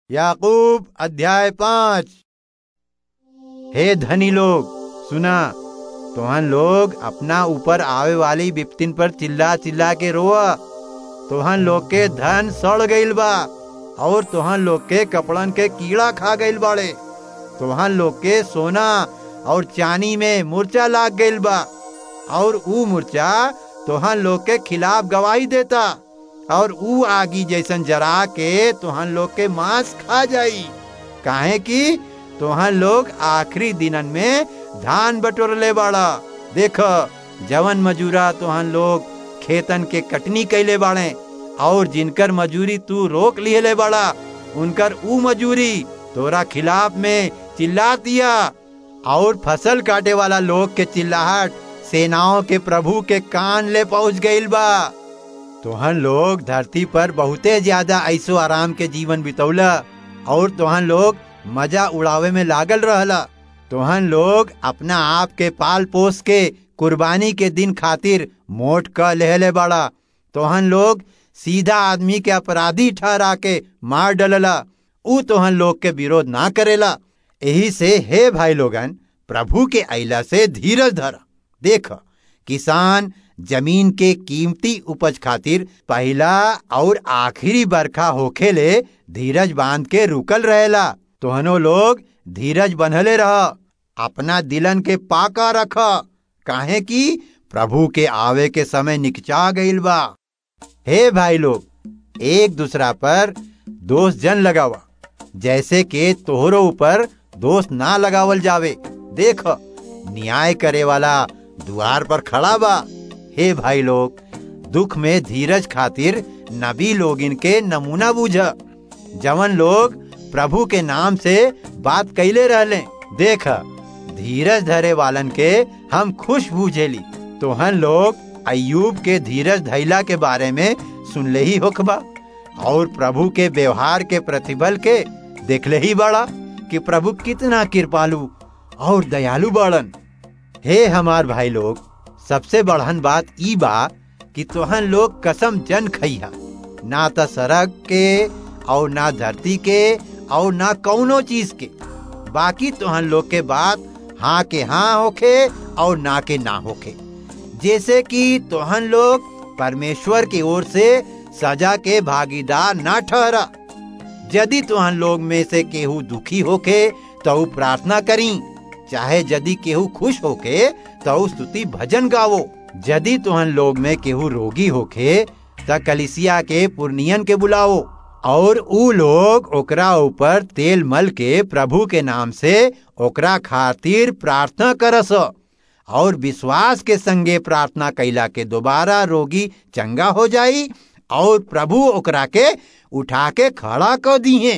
याकूब अध्याय पाँच हे धनी लोग सुना तोहन लोग अपना ऊपर आवे वाली विपतिन पर चिल्ला चिल्ला के रोआ तोहन लोग के धन सड़ गईल बा और तोहन लोग के कपड़न के कीड़ा खा गईल बाड़े तोहन लोग के सोना और चांदी में मूर्छा लाग गईल बा और ऊ मूर्छा तोहन लोग के खिलाफ गवाही देता और ऊ आगी जैसन जरा के तोहन लोग के मांस खा जाई काहे कि तोहन लोग आखिरी दिनन में धान बटोरले बाड़ा देख जवन मजूरा तोहन लोग खेतन के कटनी कैले बाड़े और जिनकर मजूरी तू रोक लिहले बाड़ा उनकर ऊ मजूरी तोरा खिलाफ में चिल्ला दिया और फसल काटे वाला लोग के चिल्लाहट सेनाओं के प्रभु के कान ले पहुंच गईल बा तोहन लोग धरती पर बहुते ज्यादा ऐसो आराम के जीवन बितौला और तोहन लोग मजा उड़ावे में लागल रहला तोहन लोग अपना आप के पाल पोस के कुर्बानी के दिन खातिर मोट क लेहले बाड़ा तोहन लोग सीधा आदमी के अपराधी ठहरा के मार डलला ऊ तोहन लोग के विरोध ना करेला यही से हे भाई लोगन प्रभु के अला से धीरज धर देख किसान जमीन के कीमती उपज खातिर पहला और आखिरी बरखा होखेले धीरज बांध के रुकल रहेला तोहनो लोग धीरज बनहले रह अपना दिलन के पाका रख काहे कि प्रभु के आवे के समय निकचा गईल बा हे भाई लोग एक दूसरा पर दोष जन लगावा जैसे के तोहरो ऊपर दोष ना लगावल जावे देख न्याय करे वाला द्वार पर खड़ा बा हे भाई लोग दुख में धीरज खातिर नबी लोग इनके नमूना बूझ जवन लोग प्रभु के नाम से बात कैले रहले देख धीरज धरे वालन के हम खुश बूझेली तोहन लोग अयूब के धीरज धैला के बारे में सुनले ही होखबा और प्रभु के व्यवहार के प्रतिबल के देखले ही बड़ा कि प्रभु कितना कृपालु और दयालु बड़न हे हमार भाई लोग सबसे बढ़न बात ई बा कि तोहन लोग कसम जन खइहा ना त सड़क के और ना धरती के और ना कौनो चीज के बाकी तोहन लोग के बात हाँ के हाँ होखे और ना के ना होखे जैसे कि तोहन लोग परमेश्वर की ओर से सजा के भागीदार ना ठहरा यदि तोहन लोग में से केहू दुखी होके तो प्रार्थना करी चाहे यदि केहू खुश होके तो स्तुति भजन गावो यदि तुहन लोग में केहू रोगी होके त कलिसिया के पुर्नियन के बुलाओ और ऊ लोग ओकरा ऊपर तेल मल के प्रभु के नाम से ओकरा खातिर प्रार्थना करस और विश्वास के संगे प्रार्थना कैला के दोबारा रोगी चंगा हो जाई और प्रभु ओकरा के उठा के खड़ा कर दिए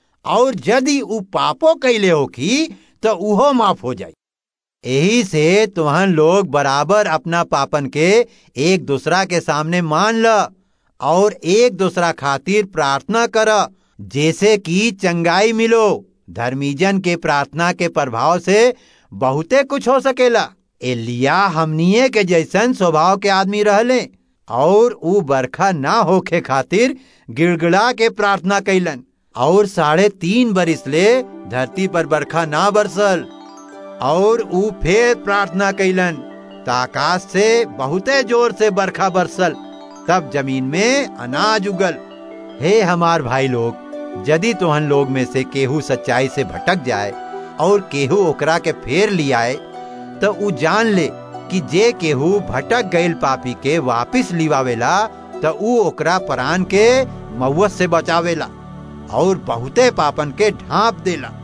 और यदि ऊ पापो कैले होखी तो उहो माफ हो जाई यही से तुहन लोग बराबर अपना पापन के एक दूसरा के सामने मान ल और एक दूसरा खातिर प्रार्थना कर जैसे कि चंगाई मिलो धर्मीजन के प्रार्थना के प्रभाव से बहुते कुछ हो सकेला एलिया हमनिए के जैसन स्वभाव के आदमी रहले और ऊ बरखा ना होखे खातिर गिड़गिड़ा के प्रार्थना कैलन और साढ़े तीन बरिस ले धरती पर बरखा ना बरसल और ऊ फिर प्रार्थना कैलन आकाश से बहुते जोर से बरखा बरसल तब जमीन में अनाज उगल हे हमार भाई लोग यदि तोहन लोग में से केहू सच्चाई से भटक जाए और केहू ओकरा के फेर लियाए तो ऊ जान ले कि जे केहू भटक गईल पापी के वापिस लिवावेला तो ऊ ओकरा परान के मौत से बचावेला और बहुते पापन के ढांप देला